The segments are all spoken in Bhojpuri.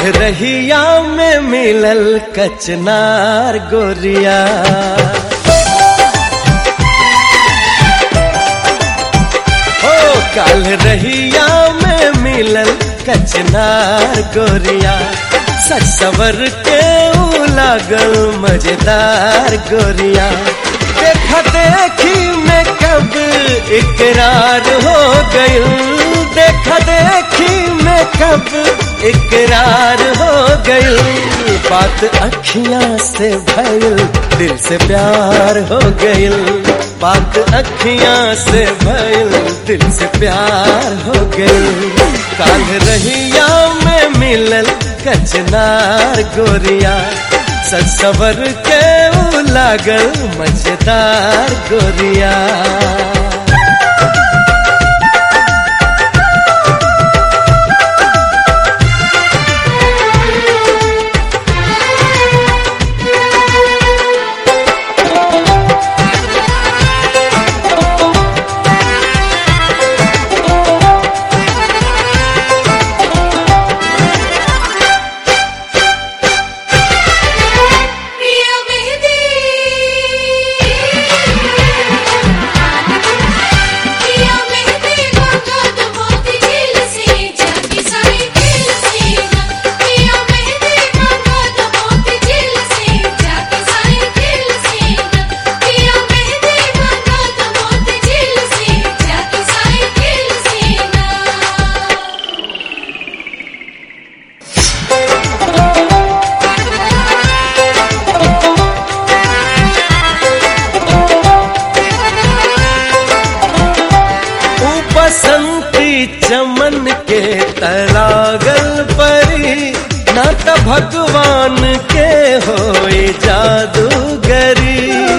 रहिया में मिलल कचनार गोरिया ओ काल रहिया में मिलल कचनार गोरिया सच सवर के ऊ लागल मजेदार गोरिया देखा देखी में कब इकरार हो गई देखा देखी में कब इकरार हो गई बात अखियां से भइल दिल से प्यार हो गई बात अखियां से भइल दिल से प्यार हो गई काल रहिया में मिलल कचनार गोरिया सबर के ऊ लागल मजेदार गोरिया प्रिय मेहंदी प्रिय मेहंदी भगत मोती झील से जाके सारी खेल से प्रिय मेहंदी भगत मोती झील से जाके सारी खेल से प्रिय मेहंदी भगत मोती झील से जाके सारी खेल से ऊ बसंती चमन के तरागल परी ना त भगवान के होए जादूगरी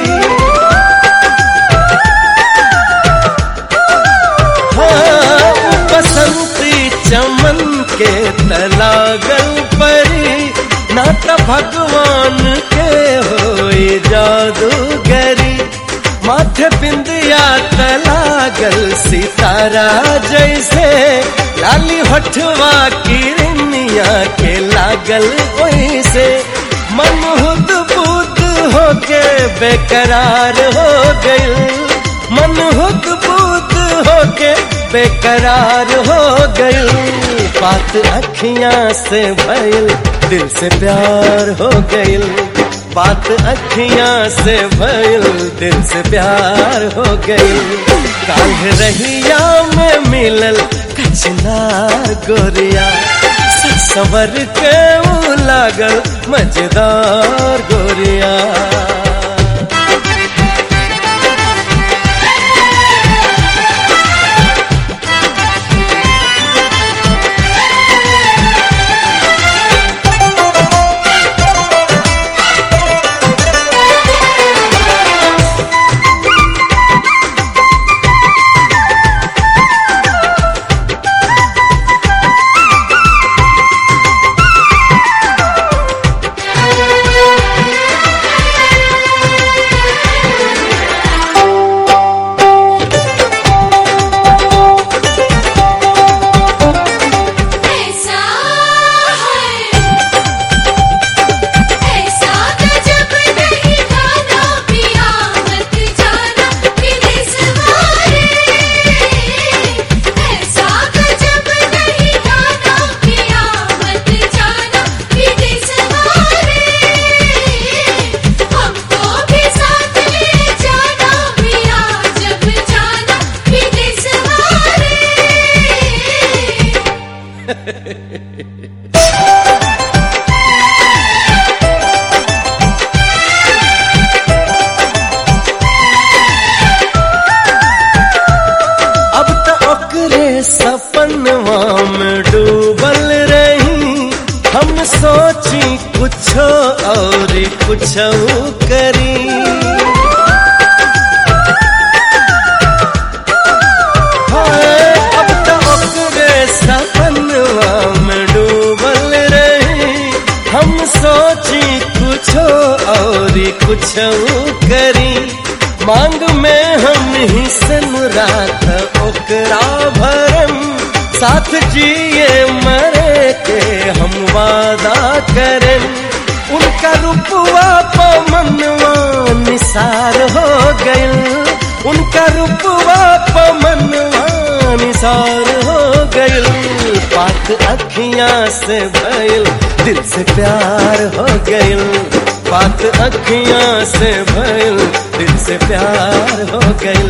हाँ, ऊ बसंती चमन के तलागल परी ना त भगवान के होए जादूगरी माथे बिंदिया तलागल सितारा जैसे लाली हठवा की रिनिया के लागल वैसे मन हुद बुद होके बेकरार हो गई मन हुद बुद होके बेकरार हो गई बात अखियां से भइल दिल से प्यार हो गई बात अखियां से भइल दिल से प्यार हो गई काल रहिया में मिलल कचनार गोरिया सवर के ऊ लागल मजेदार गोरिया ऐसा है ऐसा गजब नहीं गाना पिया मत जाना विदेश वाले ऐसा गजब नहीं गाना पिया मत जाना विदेश वाले हमको भी साथ ले जाना पिया जब जाना विदेश वाले अब तो ओकरे सपनवा में डूबल रही हम सोची कुछो और कुछो करी हाय, अब तो ओकरे सपनवा में डूबल रही हम सोची कुछो और कुछो करी मांग में हम ही सन रात ओकरा भरम साथ जिए मरे के हम वादा करें उनका रूपवा पमनवा निसार हो गइल उनका रूपवा पमनवा निसार हो गइल पाक अखियां से भइल दिल से प्यार हो गइल पाक अखियां से भइल दिल से प्यार हो गइल